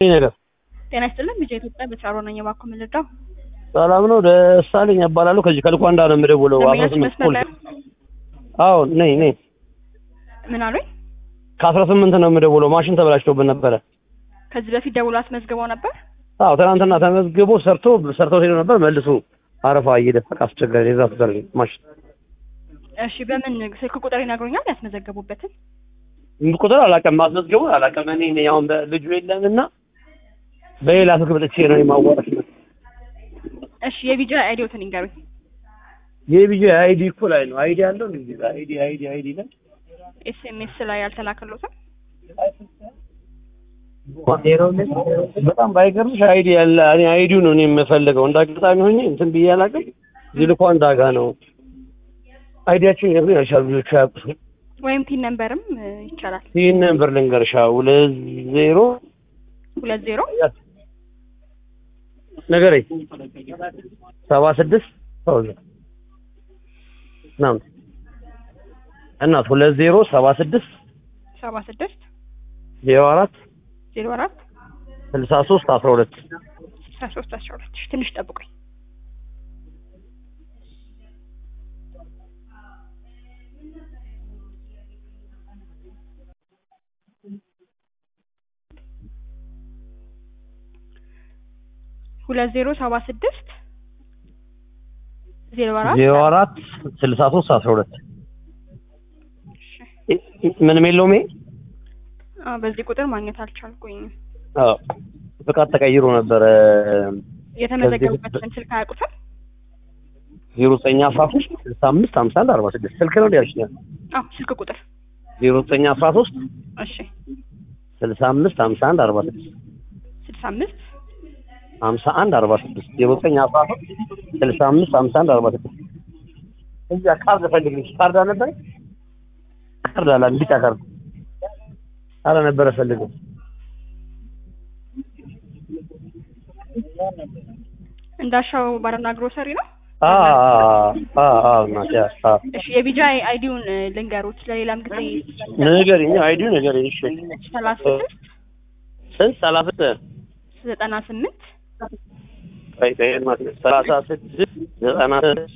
ነገር ጤና ይስጥልን ልጅ ኢትዮጵያ በቻሮ ነኝ። እባክዎ ምን ልርዳው? ሰላም ነው። ደሳለኝ እባላለሁ። ከዚህ ከልኳንዳ ነው የምደውለው። አስራ ደንበኛችን ስምንት መስመር ላይ አዎ ነኝ ነኝ። ምን አሉኝ? ከአስራ ስምንት ነው የምደውለው። ማሽን ተበላሽቶብን ነበረ። ከዚህ በፊት ደውሎ አስመዝግበው ነበር። አዎ ትናንትና ተመዝግቦ ሰርቶ ሰርተው ሄዶ ነበር። መልሶ አረፋ እየደፈቀ አስቸጋሪ የዛ ተዘር ማሽን እሺ፣ በምን ስልክ ቁጥር ይነግሩኛል? ያስመዘገቡበትን ቁጥር አላውቅም፣ ማስመዝገቡን አላውቅም። እኔ ነኝ አሁን ልጁ የለምና በሌላ ስልክ መጥቼ ነው የማዋራሽ። እሺ፣ የቪዲዮ አይዲዎትን ይንገሩኝ። የቢጂ አይዲ እኮ ላይ ነው አይዲ ያለው እንዴ? አይዲ አይዲ አይዲ ላይ ኤስኤምኤስ ላይ ያልተላከሎትም በጣም ባይገርምሽ አይዲ ያለ እኔ አይዲው ነው እኔ የምፈልገው። እንደ አጋጣሚ ሆኜ እንትን ብዬ አላውቅም። ዚልኳን ዳጋ ነው አይዲያችን ይነግሩኝ ያልሻሉ ልጆቹ አያውቁትም። ወይም ፒን ነምበርም እ, ይቻላል። ይህን ነበር ልንገርሻ ሁለት ዜሮ ሁለት ዜሮ ነገረኝ ሰባ ስድስት ናም እናት ሁለት ዜሮ ሰባ ስድስት ሰባ ስድስት ዜሮ አራት ዜሮ አራት ስልሳ ሶስት አስራ ሁለት ስልሳ ሶስት አስራ ሁለት እሺ፣ ትንሽ ጠብቁኝ። ሁለት ዜሮ ሰባ ስድስት ዜሮ አራት ዜሮ አራት ስልሳ ሶስት አስራ ሁለት እሺ። ምንም የለውም ይሄ አዎ፣ በዚህ ቁጥር ማግኘት አልቻልኩኝም። አዎ ፍቃድ ተቀይሮ ነበረ የተመዘገቡበትን ስልክ አያውቁትም? ዜሮ ዘጠኝ አስራ ሶስት ስልሳ አምስት ሀምሳ አንድ አርባ ስድስት ስልክ ነው ያልሽኛል አዎ፣ ስልክ ቁጥር ዜሮ ዘጠኝ አስራ ሶስት እሺ፣ ስልሳ አምስት ሀምሳ አንድ አርባ ስድስት ስልሳ አምስት ሀምሳ አንድ አርባ ስድስት ዜሮ ዘጠኝ አስራ ሶስት ስልሳ አምስት ሀምሳ አንድ አርባ ስድስት እዚያ ካርድ ፈልግልሽ ካርድ አልነበረ ካርድ አላ ቢጫ ካርድ አለ ነበረ ፈልገው እንዳሻው ባርና ግሮሰሪ ነው። አ አ አ እናቴ አ እሺ የቢጃ አይዲውን እ, ልንገሩት ለሌላም ጊዜ ንገሪኝ አይዲው ንገሪኝ እሺ ሰላሳ ስድስት ስንት ሰላሳ ስድስት ዘጠና ስምንት ቆይ ቆይ እናቴ ሰላሳ ስድስት ዘጠና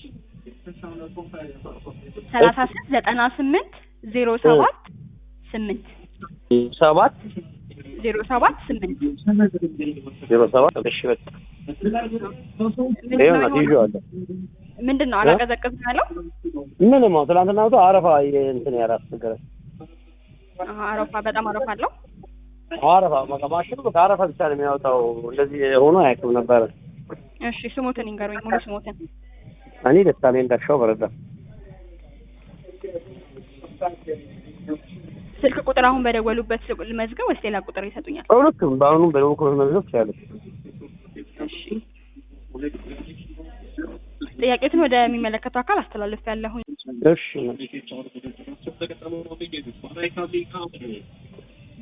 ሰላሳ ስድስት ዘጠና ስምንት ዜሮ ሰባት ስምንት ሰባት ዜሮ ሰባት ስምንት ዜሮ ሰባት እሺ በቃ ይኸው እናቴ ይዤዋለሁ ምንድን ነው አላቀዘቅዝም ያለው? ምንም አሁን ትናንትና ወጥቶ አረፋ እንትን ያላስቸገረ አሀ፣ አረፋ በጣም አረፋ አለው። አረፋ በቃ ማሽኑ በቃ አረፋ ብቻ ነው የሚያወጣው። እንደዚህ ሆኖ አያውቅም ነበረ። እሺ ስሞትን ይንገሩኝ፣ ሙሉ ስሞትን። እኔ ደስታሌ እንዳሻው በረዳ ስልክ ቁጥር አሁን በደወሉበት ስልክ ልመዝገብ ወይስ ሌላ ቁጥር ይሰጡኛል? በሁለቱም በአሁኑም በደቡብ ክፍል መዝገብ ትችላለች። እሺ ጥያቄትን ወደሚመለከተው አካል አስተላልፍ ያለሁኝ። እሺ